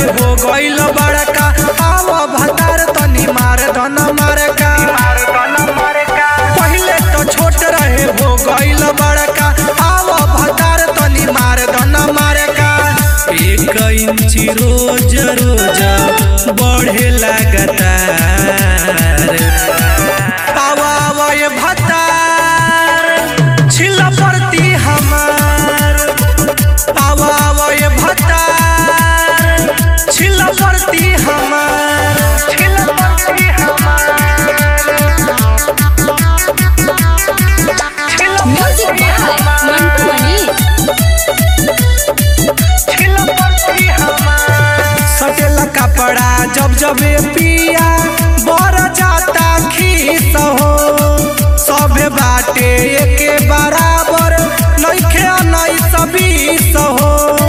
रहे हो गइल बड़का आव भतार तनी मार धन मारका पहिले तो छोट रहे हो गइल बड़का आव भतार तनी मार धन मारका एक इंची रोज रोज बढ़े लगातार आवा आवा ये भतार छिला पड़ती हमार आवा आवा ये भतार छिला पड़ती हमार छिला पड़ती Music by Mantu Mani. सटेला कपड़ा जब जब ये पिया बर जाता खीस हो सभे बाटे एके बराबर नइखे नई सबीस हो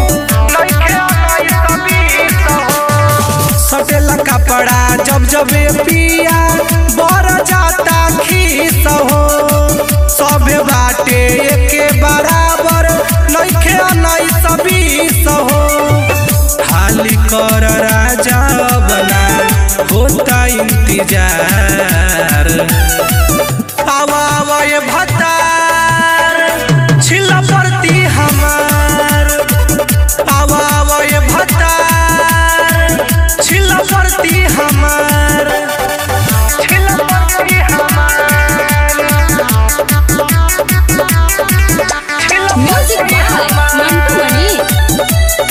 सटेला कपड़ा जब जब ये पिया बर जाता खीस हो सभे बाटे एके बराबर नइखे नई सबीस हो खाली कर राजा बना होता इंतजार आवा आवा ये भतार छिला पड़ती हमार आवा आवा ये भतार छिला पड़ती हमार छिला पड़ती Music by Mantu Mani.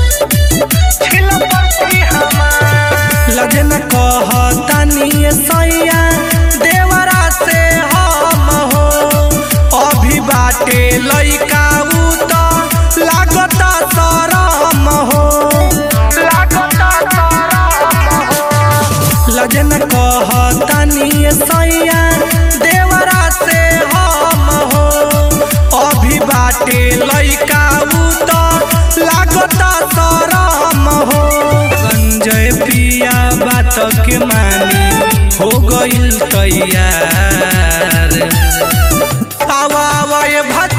लजन कहतनी सैया देवरा से हम हो अभी बाटे लइका उ त लागत शरम हो लजन कहतनी सैया देवरा से हम हो अभी बाटे लइका उ त लागत शरम हो संजय पिया बात के मानी हो गइल तैयार आवा आवा ये भत